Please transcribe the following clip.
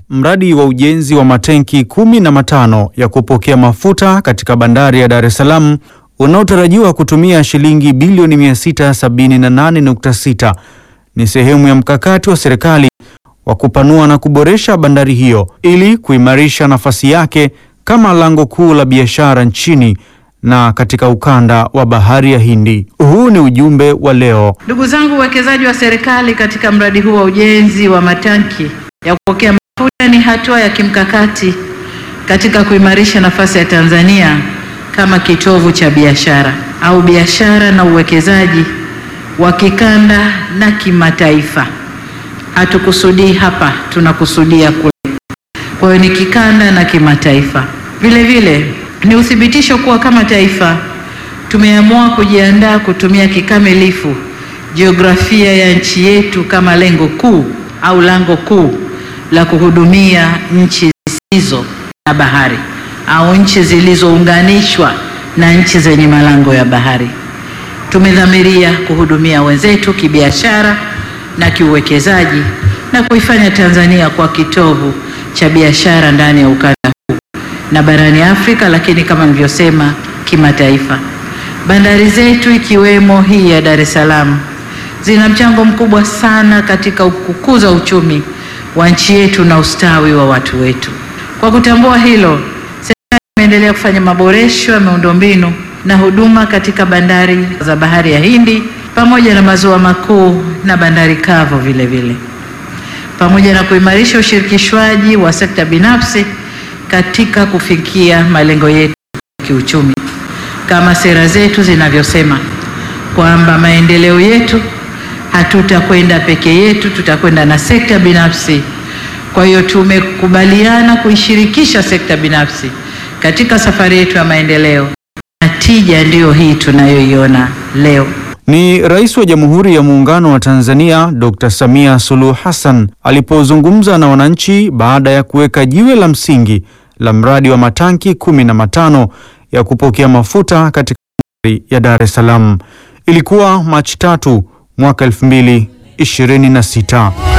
mradi wa ujenzi wa matenki kumi na matano ya kupokea mafuta katika bandari ya Dar es Salaam unaotarajiwa kutumia shilingi bilioni 678.6 ni sehemu ya mkakati wa serikali wa kupanua na kuboresha bandari hiyo ili kuimarisha nafasi yake kama lango kuu la biashara nchini na katika ukanda wa Bahari ya Hindi. Huu ni ujumbe wa leo. Ndugu zangu, uwekezaji wa serikali katika mradi huu wa ujenzi wa matanki ya kupokea mafuta ni hatua ya kimkakati katika kuimarisha nafasi ya Tanzania kama kitovu cha biashara au biashara na uwekezaji wa kikanda na kimataifa. Hatukusudii hapa, tunakusudia kule. Kwa hiyo ni kikanda na kimataifa. Vile vile ni uthibitisho kuwa kama taifa tumeamua kujiandaa kutumia kikamilifu jiografia ya nchi yetu kama lengo kuu au lango kuu la kuhudumia nchi zisizo na bahari au nchi zilizounganishwa na nchi zenye malango ya bahari. Tumedhamiria kuhudumia wenzetu kibiashara na kiuwekezaji na kuifanya Tanzania kwa kitovu cha biashara ndani ya ukanda huu na barani Afrika, lakini kama nilivyosema, kimataifa. Bandari zetu ikiwemo hii ya Dar es Salaam zina mchango mkubwa sana katika kukuza uchumi wa nchi yetu na ustawi wa watu wetu. Kwa kutambua hilo, serikali imeendelea kufanya maboresho ya miundombinu na huduma katika bandari za Bahari ya Hindi pamoja na maziwa makuu na bandari kavu vile vile, pamoja na kuimarisha ushirikishwaji wa sekta binafsi katika kufikia malengo yetu ya kiuchumi kama sera zetu zinavyosema kwamba maendeleo yetu hatutakwenda peke yetu, tutakwenda na sekta binafsi. Kwa hiyo tumekubaliana kuishirikisha sekta binafsi katika safari yetu ya maendeleo, na tija ndiyo hii tunayoiona leo. Ni Rais wa Jamhuri ya Muungano wa Tanzania Dr. Samia Suluhu Hassan alipozungumza na wananchi baada ya kuweka jiwe la msingi la mradi wa matanki kumi na matano ya kupokea mafuta katika bandari ya Dar es Salaam. Ilikuwa Machi tatu mwaka 2026.